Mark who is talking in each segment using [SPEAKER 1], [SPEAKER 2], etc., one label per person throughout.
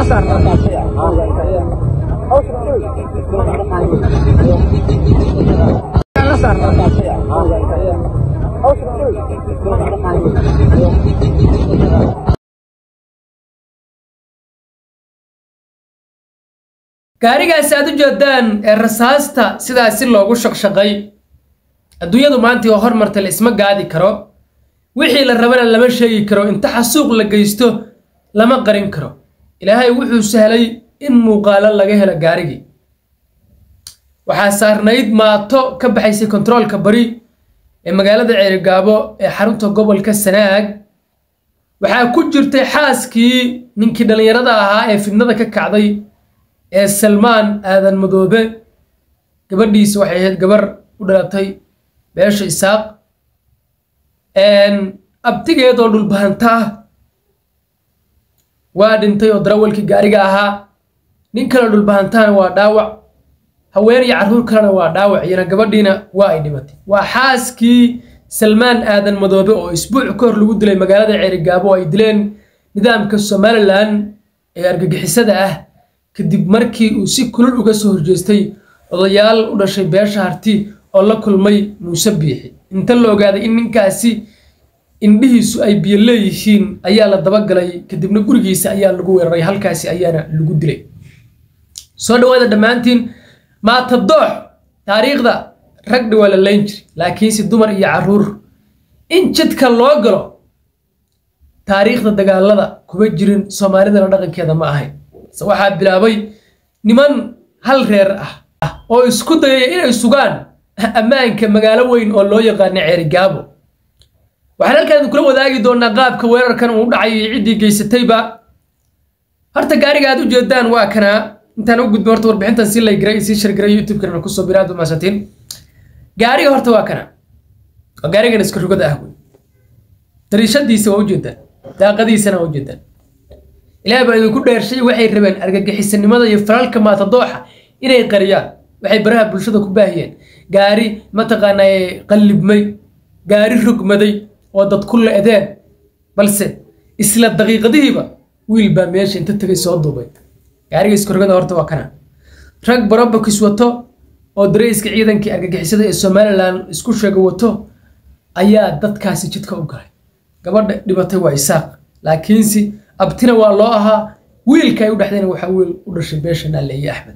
[SPEAKER 1] gaarigaasi aad u jeedaan ee rasaasta sidaasi loogu shaqshaqay adduunyadu maantii oo hormarta la isma gaadi karo wixii la rabana lama sheegi karo inta xasuuq la geysto lama qarin karo ilaahay wuxuu sahlay in muuqaalo laga helo gaarigii waxaa saarnayd maato ka baxaysay kontaroolka bari ee magaalada ceerigaabo ee xarunta gobolka sanaag waxaa ku jirtay xaaskii ninkii dhallinyarada ahaa ee fidnada ka kacday ee salmaan aadan madoobe gabadhiisa waxay ahayd gabar u dhalatay beesha isaaq abtigeed oo dhulbahanta ah waa dhintay oo darawalkii gaariga ahaa nin kale dhulbahantaana waa dhaawac haween iyo carruur kalena waa dhaawac iyana gabadhiina waa ay dhimatay waa xaaskii salmaan aadan madoobe oo isbuuc ka hor lagu dilay magaalada ceerigaabo oo ay dileen nidaamka somalilan ee argagixisada ah kadib markii uu si kulul uga soo horjeestay odayaal u dhashay beesha harti oo la kulmay muuse biixi inta la ogaaday in ninkaasi indhihiisu ay biyo leeyihiin ayaa la dabagalay kadibna gurigiisa ayaa lagu weeraray halkaasi ayaana lagu dilay soo dhawaada dhammaantiin maatadoox taariikhda ragdha waa la layn jiray laakiinse dumar iyo carruur in jidka loo galo taariikhda dagaalada kuma jirin soomaalidana dhaqankeeda ma ahayn waxaa bilaabay niman hal reer ah oo isku dayaya inay sugaan ammaanka magaalo weyn oo loo yaqaano ceerigaabo waxaan halkaan kula wadaagi doonaa qaabka weerarkan uu dhacay iyo ciddii geysatayba horta gaariga aad u jeedaan waa kanaa intaan u gudbin horta warbixintan si laygaray sii shargaray youtube-kana kusoo biraad umaasatiin gaariga horta waa kana waa gaarigan iska rugada ah wey dariishadiisa waa ujeedaan daaqadiisana waa ujeedaan ilaah baa idinku dheershay waxay rabeen argagixisanimada iyo falalka maatadooxa inay qariyaan waxay baraha bulshada ku baahiyeen gaari mataqaanaa qallibmay gaari rogmaday oo dad ku le-deen balse isla daqiiqadihiiba wiil baa meesha inta tegay soo duubay gaariga iskorogada horta waa kana rag barobakis wato oo dareyska ciidankii argagixisada ee somalilan isku sheega wato ayaa dadkaasi jidka u galay gabadha dhibatay waa isaaq laakiinse abtina waa loo ahaa wiilka ay u dhexdayna waxaa wiil u dhashay beesha naaleeye axmed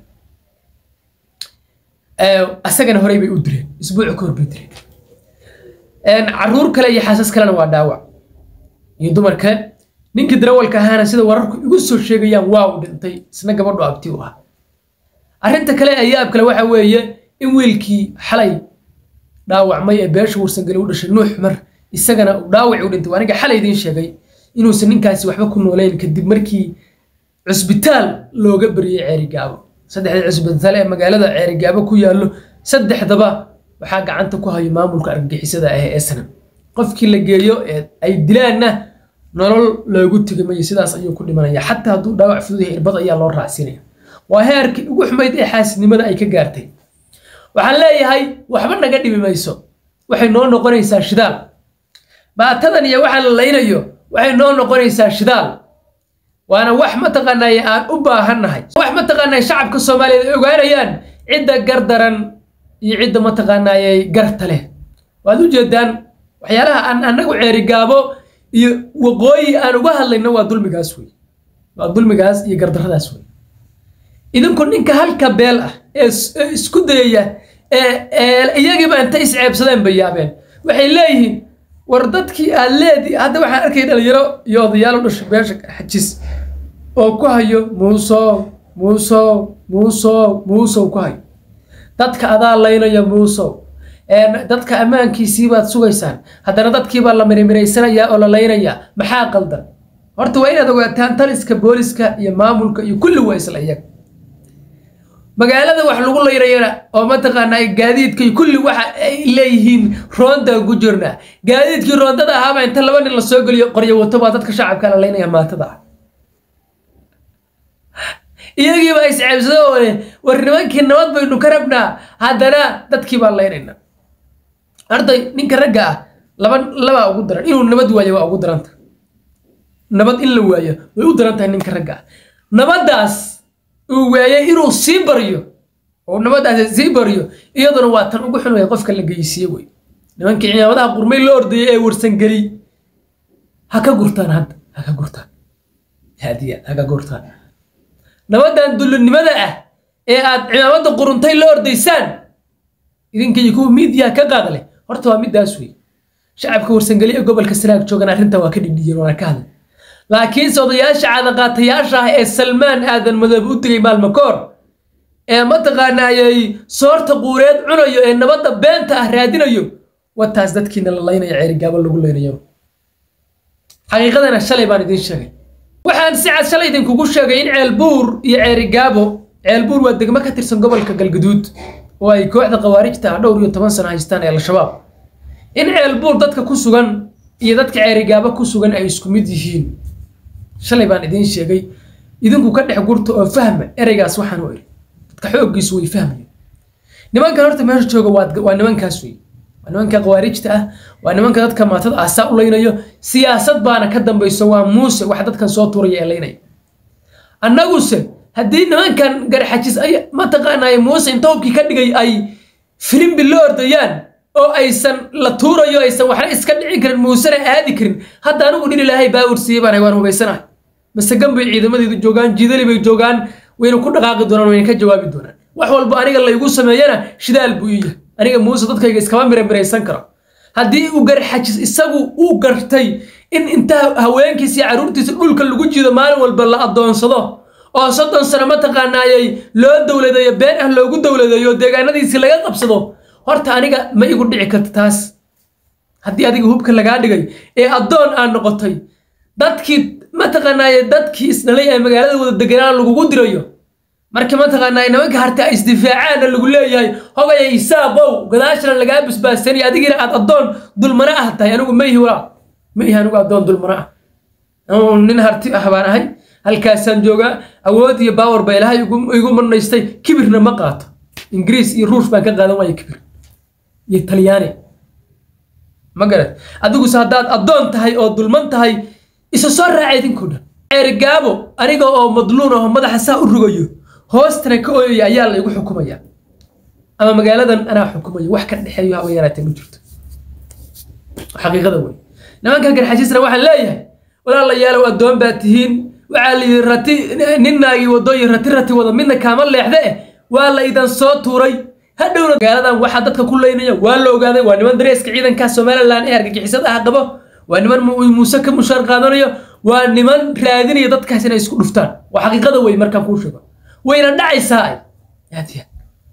[SPEAKER 1] asagana horey bay u dileen isbuuci ka hor bay dileen caruur kale iyo xaasas kalena waa dhaawac iyo dumar kale ninkii darawalka ahaana sida wararku igu soo sheegayaan waa uu dhintay isna gabadhu abti u ah arrinta kale ee yaab kale waxa weeye in wiilkii xalay dhaawacmay ee beesha warsangeli u dhashay nuux mar isagana uu dhaawaci u dhintay aniga xalay idiin sheegay inuusan ninkaasi waxba ku nooleyn kadib markii cusbitaal looga bariyey ceerigaabo saddexda cusbitaal ee magaalada ceerigaabo ku yaallo saddexdaba waxaa gacanta ku hayo maamulka argagixisada ah ee snam qofkii la geeyo ee ay dilaanna nolol loogu tegi mayo sidaas ayuu ku dhimanaya xataa hadduu dhaawac fudud yahay irbad ayaa loo raacsinaya waa heerkii ugu xumayd ee xaasidnimada ay ka gaartay waxaan leeyahay waxba naga dhimi mayso waxay noo noqonaysaa shidaal baatadan iyo waxaa la laynayo waxay noo noqonaysaa shidaal waana wax mataqaanaaye aan u baahannahay wax mataqaanaaye shacabka soomaaliyeed ay ogaanayaan cidda gardaran iyo cidda mataqaanaaye garta leh waad u jeedaan waxyaalaha aan annagu ceerigaabo iyo waqooyi aan uga hadlayno waa dulmigaas wey waa dulmigaas iyo gardaradaas wey idinku ninka halka beel ah ee isku dayaya ee iyagiiba intay isceebsadeen bay yaabeen waxay leeyihiin war dadkii aad leedi hadda waxaan arkay dhalinyaro iyo odayaal u dhashay beesha xajis oo ku hayo muusow muusow muusow muusow ku hayo dadka adaa laynaya muusow dadka ammaankiisii baad sugaysaan haddana dadkiibaa la mirimiraysanaya oo la laynayaa maxaa qaldan horta waa inaad ogaataan taliska booliska iyo maamulka iyo kulli waa isla iyaga magaalada wax lagu layrayana oo mataqaanaa gaadiidka iyo kulli waxa ay leeyihiin roonda ku jirnaa gaadiidkii roondada ahaaba inta laba nin la soo geliyo qoryo wato baa dadka shacabka la laynaya maatada ah iyagiibaa isceebsado oo leh war nimankii nabad baynu ka rabnaa haddana dadkii baa laynayna arday ninka ragga ah laba labaa ugu daran inuu nabad waayo waa ugu daranta nabad in la waayo way u daran tahay ninka ragga ah nabaddaas uu waayay inuu sii baryo oo nabaddaasi sii baryo iyaduna waa tan ugu xun wey qofka la geysiye wey nimankii cimaamadaha qurmay loo ordayay ee warsangeli ha ka gurtaan hadda ha ka gurtaan haadiya ha ka gurtaan nabaddan dullinimada ah ee aad cimaamadda quruntay la ordaysaan idinka iyo kuwa miidiyaha ka qaadle horta waa middaas wey shacabka warsangeli ee gobolka sanaag joogan arrintan waa ka dhidhiyeen waana ka hadlay laakiinse odayaasha caadaqaatayaasha ah ee salmaan aadan madoobe u tegay maalmo koor ee mataqaanaayay soorta quureed cunayo ee nabadda beenta ah raadinayo wataas dadkiina la laynaya ceerigaabo lagu leynayo xaqiiqadana shalay baan idiin sheegay waxaan si cad shalay idinkugu sheegay in ceelbuur iyo ceerigaabo ceelbuur waa degmo ka tirsan gobolka galguduud oo ay kooxda khawaarijta ah dhowr iyo toban sano haystaan ee al-shabaab in ceelbuur dadka ku sugan iyo dadka ceerigaabo ku sugan ay isku mid yihiin shalay baan idiin sheegay idinku ka dhex gurta oo fahma ereygaas waxaan u iri dadka xooggiisu way fahmayen nimankan horta meesha jooga waa nimankaas wey waa nimanka khawaarijta ah waa nimanka dadka maatada ah saa u leynayo siyaasad baana ka dambayso waa muuse wax dadkan soo tuuraya ee leynaya annaguse haddii nimankan garxajis ay mataqaanay muuse inta hubkii ka dhigay ay filimbi la ordayaan oo aysan la tuurayo aysan waxna iska dhicin karin muusena aadi karin hadda anigu dhin ilaahay baawur siiyey baan waan hubaysanahay masagan bay ciidamadeedu joogaan jiidali bay joogaan wayna ku dhaqaaqi doonaan wayna ka jawaabi doonaan wax walba aniga laygu sameeyana shidaal buu iya aniga muuse dadkayga iskama miramiraysan karo haddii uu garxajis isagu uu gartay in intaa haweenkiisa iyo carruurtiisa dhulka lagu jiido maalin walba la adoonsado oo soddon sano mataqaanaayay loo dowladeeyo been ah loogu dowladeeyo deegaanadiisi laga qabsado horta aniga ma igu dhici karta taas haddii adiga hubka lagaa dhigay ee addoon aan noqotay dadkii mataqaanaaye dadkii isdhalay ee magaalada wada deganaan lagugu dirayo marka mataqaanaaye nimanka harta ay isdifaacaana lagu leeyahay hogaya isaaqow gadaashana lagaa basbaasaniyo adigina aad addoon dulmana ah tahay anigu ma ihi walaa ma ihi anigu addoon dulmana ah nin harti ah baan ahay halkaasaan joogaa awood iyo baawar ba ilahay igu marnaystay kibirna ma qaato ingiriis iyo ruush baan ka qaadan waaya kibir iyo talyaani ma garat adiguse haddaad addoon tahay oo dulman tahay isa soo raaca idinkoo dhan ceerigaabo aniga oo madluun aho madaxa saa u rugayo hoostana ka ooyaya ayaa la igu xukumaya ama magaaladan anaa xukumayo wax ka dhexeeyo haba yaraatee ma jirto xaqiiqada wey nimankan garxajisna waxaan leeyahay walaalayaalow addoon baa tihiin waxaa la yidhi rati nin naagii wadooyin rati rati wada midna kaama leexde eh waa la idan soo tuuray hadhowna magaaladan waxaa dadka ku leynaya waa la ogaaday waa niman dareeska ciidanka somalilan ee argagixisada ah qabo waa niman muuse ka mushaar qaadanayo waa niman raadinaya dadkaas inay isku dhuftaan waa xaqiiqada wey markaan kuu sheego wayna dhacaysaa ay yaadiya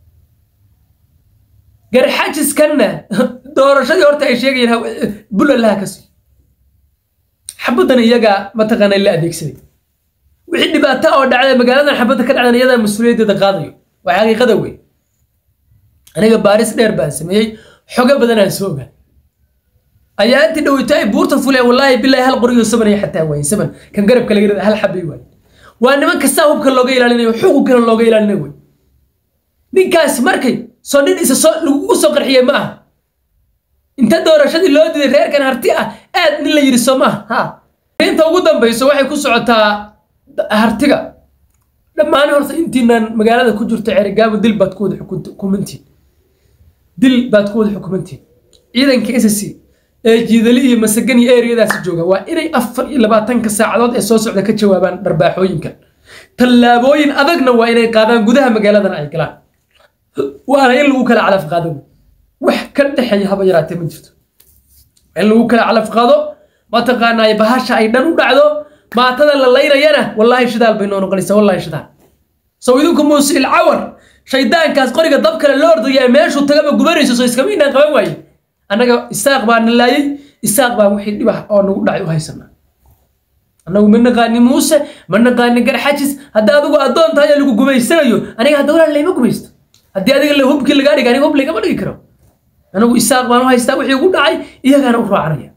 [SPEAKER 1] garxajiskanna doorashadii horta ay sheegayeen bulalaha ka sii xabaddan iyagaa mataqaana la adeegsaday wixii dhibaato oo dhacday magaaladan xabadda ka dhacdan iyadaa mas-uuliyaddeeda qaadayo waa xaqiiqada wey aniga baaris dheer baan sameeyey xogo badanaan soo ogaa ayaa intii dhaweyto ay buurta fuleen wallaahi bilaahi hal qoriyo saban iyo xataa waaye saban kan garabka laga rida hal xabay waaye waa niman kastaa hubka looga ilaalinayo xuqunkana looga ilaalinayo wey ninkaas markay soo nin isa soo lagugu soo qarxiyey ma aha inta doorashadii loo diday reerkan harti ah aad nin la yidhi soo maaha ha inta ugu dambayso waxay ku socotaa hartiga dhammaan horta intiinaan magaalada ku jirto cerigaabo dil baad ku wada xukumantiin dil baad ku wada xukumantiin ciidanka s c ee jiidali iyo masagan iyo ereyadaasi jooga waa inay afar iyo labaatanka saacadood ee soo socda ka jawaabaan dharbaaxooyinkan tallaabooyin adagna waa inay qaadaan gudaha magaaladana ay galaan waana in lagu kala calaf qaado wax ka dhexeeya haba yaraatee ma jirto in lagu kala calaf qaado mataqaanaa bahasha ay dhan u dhacdo maatada la laynayana wallaahi shidaal bay noo noqonaysaa wallaahi shidaal sow idinku muusil cawar shaydaankaas qoriga dab kale loo ordaya ee meeshuu tagaba gubanayso soo iskama inaan qaban waaye annaga isaaq baa na laayay isaaq baa wixii dhibah oo nagu dhacay u haysanaa annagu ma naqaani muuse ma naqaani garxajis haddii adigu addoon tahay ee lagu gumaysanayo aniga hadda walaa layma gumaysto haddii adiga la hubkii lagaa dhiga aniga hub lagama dhigi karo anagu isaaq baan u haystaa wixii ugu dhacay iyagaana u raacanaya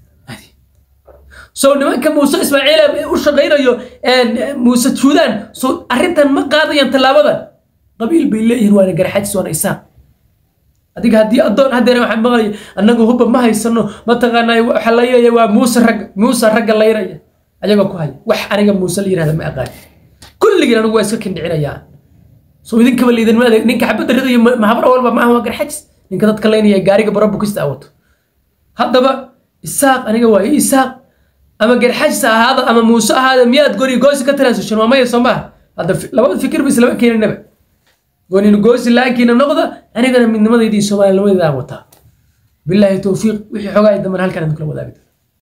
[SPEAKER 1] sow nimanka muuse ismaaciil u shaqaynayo muuse juudaan sow arrintan ma qaadayaan tallaabadan qabiil bay leeyihiin waana garxajis waana isaaq adiga haddii addoon haddeena waxaan maqlaya annagu hubba ma haysano mataqaanaa waxa la leeyahay waa muuse ragga muuse ragga layraya ayagoo ku haya wax aniga muuse la yirahda ma aqaan kulligiin anigu waa iska kindhicinayaa soo idinkaba liidanma adeeg ninka xabadda ridaya mahabra walba maaha waa garxajis ninka dadka laynaya gaariga bara bukista wato haddaba isaaq aniga waa ii isaaq ama garxajis ahaada ama muuse ahaada miyaad goni goosi ka transition waa maya soo maaha hadda labada fikir ba islama keeninaba gonin goosi laankiina noqda anigana midnimadayda iyo soomaalinimadayda aan wataa bilaahi towfiiq wixii xogaa damban halkan aan kula wadaagay